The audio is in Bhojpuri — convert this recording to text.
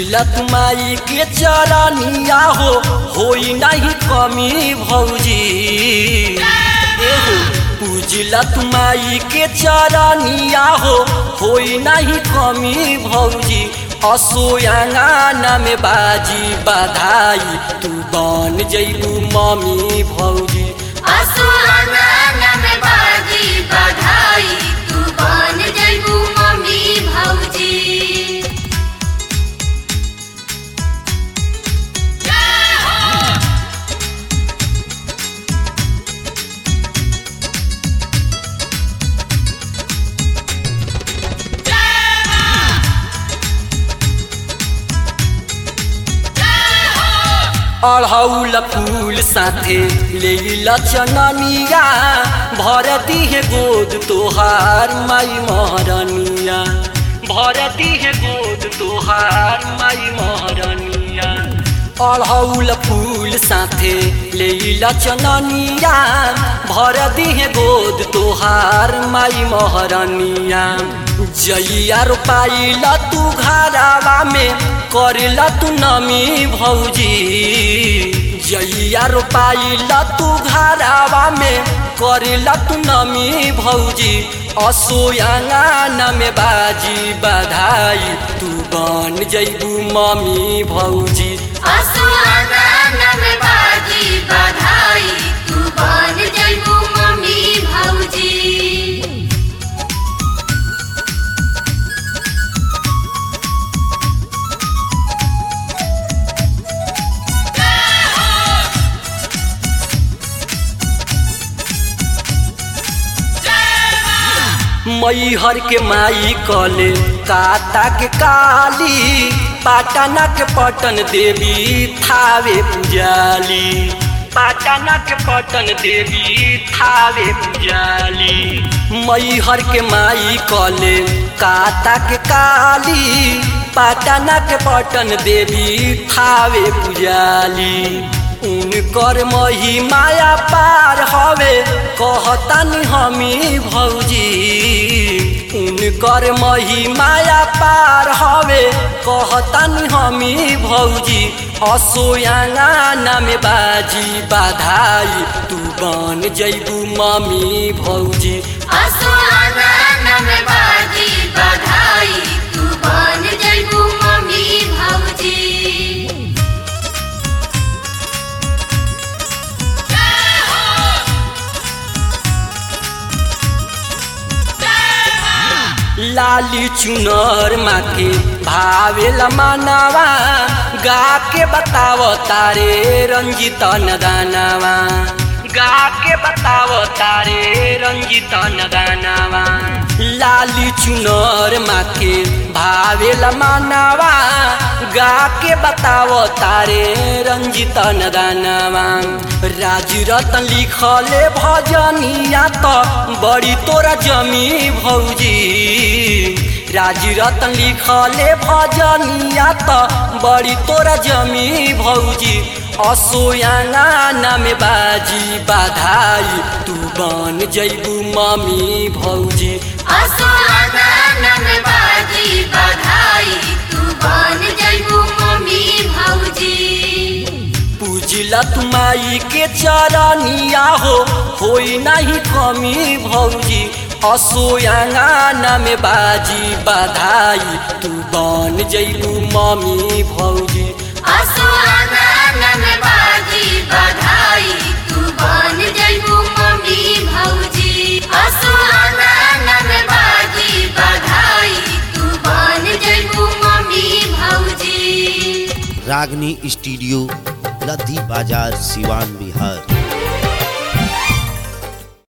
पूजलत माई के चरनिया हो होई नहीं कमी भौजी एहो पूजलत माई के चरनिया हो होई नहीं कमी भौजी असोयांगाना में बाजी बधाई तू बन जैबू मम्मी भौजी असुआना में बाजी बधाई तू बन जइबू मम्मी भौजी अढ़ौल फूल साथे ले लचननिया भर दिहे गोद तोहार माई महरनिया भर दिहे गोद तोहार माई महरनिया अढ़ौल फूल साथे ले लचननिया भर दिहे गोद तोहार माई महरनिया जइया रोपाइल तू घरावा में करेला तू नमी भौजी जइया रोपाइल तू घरावा में करेला तू नमी भौजी असोयांगाना में बाजी बधाई तू बन जइबू मम्मी भौजी असुआना में बाजी बधाई तू बन जइबू मम्मी भौजी मैहर के माई कले काता के काली पाटना के पटन देवी थावे पुजाली पाटना के पटन देवी थावे पुजाली मैहर के माई कले काता के काली पाटना के पटन देवी थावे पुजाली उनकर मही माया पार हवे कहतानी हमी भौजी उनकर मही माया पार हवे कहतानी हमी भौजी असोयांगाना में बाजी बधाई तू बन जइबू मम्मी भौजी असुआना में बाजी बधाई तू बन जइबू मम्मी भौजी लाली चुनर माके भावेला मानवा गा के बताव तारे रंजित नदानवा गा के बताव तारे रंजित नदानवा लाली चुनर माके भावेला मानवा गा के बताव तारे रंजित नदानवा राज रतन लिखले भजनिया त बड़ी तोरा जमी भौजी राज रतन लिखले भजनिया त बड़ी तोरा जमी भौजी असोयांगाना में बाजी बधाई तू बन जइबू मम्मी भौजी असुआना में बाजी बधाई तू बन जइबू मम्मी भौजी पूजलत माई के चरनिया हो होई नहीं कमी भौजी असोयांगाना में बाजी बधाई तू बन जइबू मम्मी भौजी असुआना में बाजी बधाई तू बन जइबू मम्मी भौजी असुआना में बाजी बधाई तू बन जइबू मम्मी भौजी रागनी स्टूडियो लद्दी बाजार सिवान बिहार